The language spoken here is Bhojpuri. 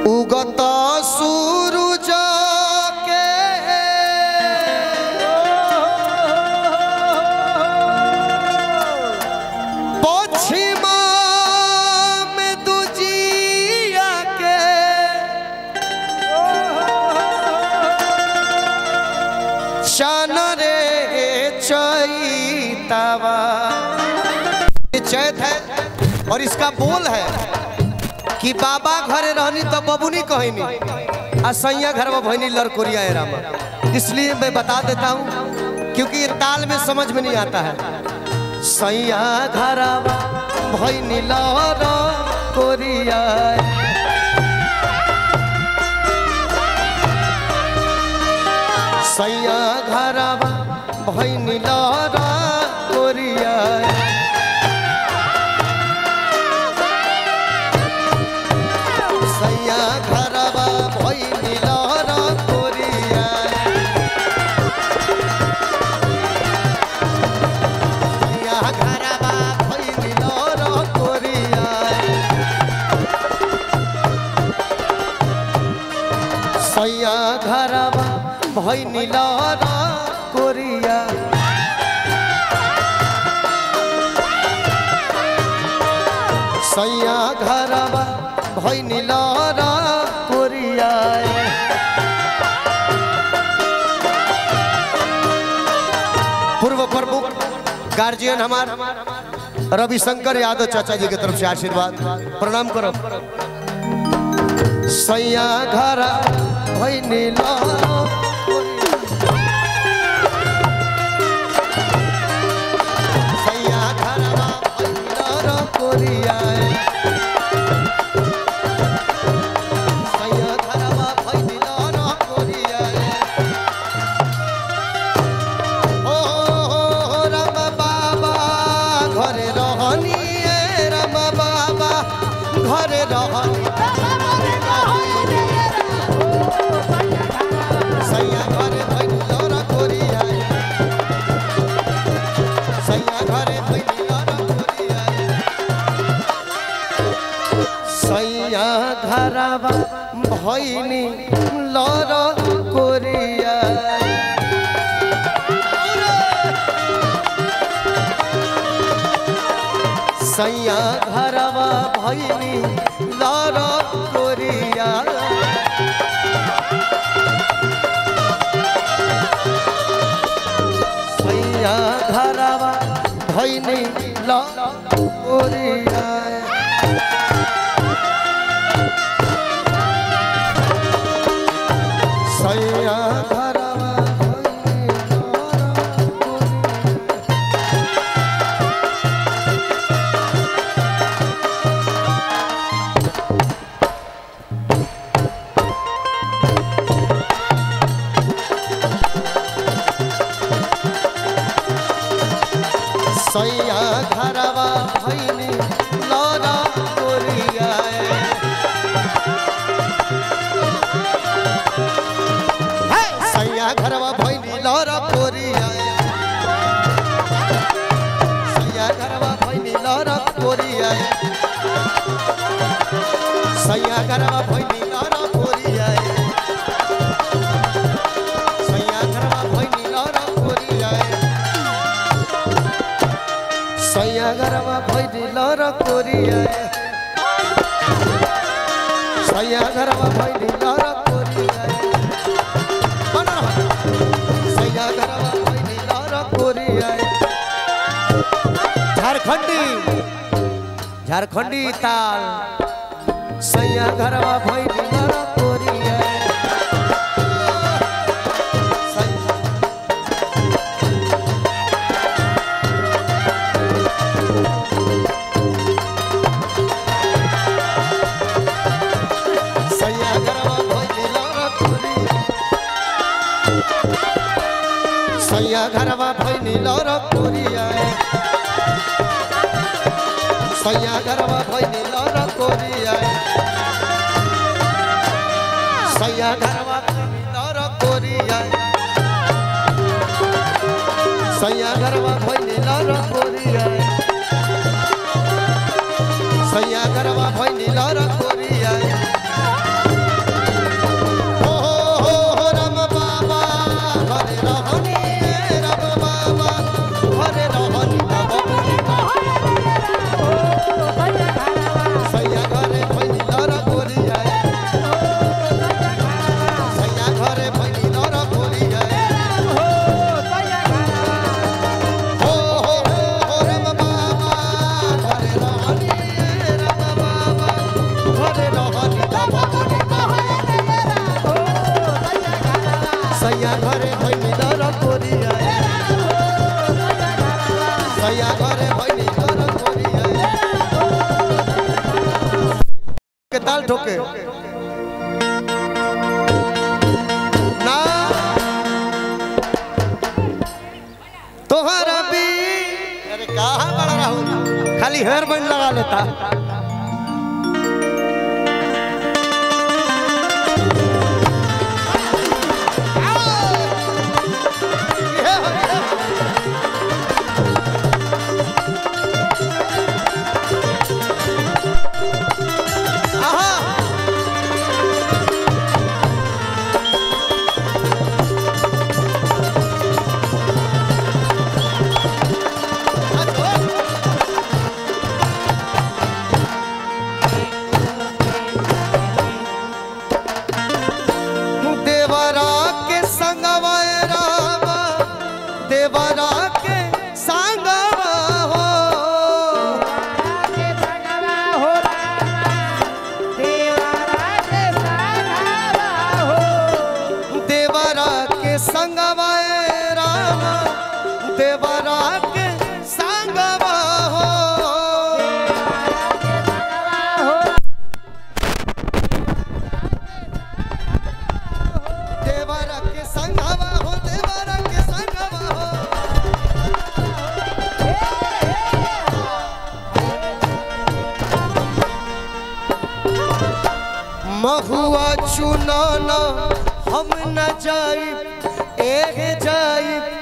उगत सूरज के पश्चिमा में दुजिया के शन रे चैतावा ये चैत है और इसका बोल है कि बाबा घरे रहनी तो बबुनी कहनी आ सैया घर में भैनी लड़कोरिया है रामा इसलिए मैं बता देता हूँ क्योंकि ये ताल में समझ में नहीं आता है सैया घर भैनी लड़कोरिया सैया घर भैनी लड़कोरिया सैया घरवा भैनी लड़कोरिया सैया घरवा भैनी लड़कोरिया सैया घरवा भैनी लड़कोरिया सैया घरवा भैनी लड़कोरिया पूर्व प्रमुख गार्जियन हमार रविशंकर यादव चाचा जी की तरफ से आशीर्वाद प्रणाम करो सैया घर भैनी सैया घरवा भैनी लड़कोरिया सैया घरवा भैनी लड़कोरिया ओ राम बाबा घरे रहनी ए राम बाबा घरे रहनी सैया घरे भैनी लड़कोरिया सैया घरे भैनी लड़कोरिया सैया घरवा भैनी लड़कोरिया सैया घरवा भैनी लड़कोरिया सैया घरवा भैनी लड़कोरिया सैया घरवा भैनी लड़कोरिया सैया घरवा भैनी लड़ा कोरिया सैया घरवा भैनी लड़ा कोरिया सैया घरवा भैनी लड़ा कोरिया सैया घरवा भैनी लड़ा कोरिया सैया घरवा भैनी लड़ा कोरिया सैया घरवा भैनी लड़ा कोरिया सैया घरवा भैनी लड़ा कोरिया बन रहा। सैया घरवा भैनी लड़ा कोरिया झारखंडी झारखंडी ताल सैया घरवा भैनी लड़ा कोरिया सैया सैया घरवा भैनी लड़ा कोरिया सैया घरवा भैनी लड़ा कोरिया सैया घरवा भैनी लड़ा कोरिया सैया घरवा भैनी लड़ा कोरिया सैया घरवा भैनी लड़ा कोरिया सैया घरवा भैनी लड़ा कोरिया ताल ठोके ना तोहरा भी अरे कहाँ बड़ा राहुल खाली हेयर बैंड लगा लेता आहा देवरा के संगवा राम देवरा के संगवा हो देवरा के संगवा राम देवरा के संगवा हो देवरा के संगवा हो देवरा के संगवा हो महुआ चुनाना हम न जाई एक जाई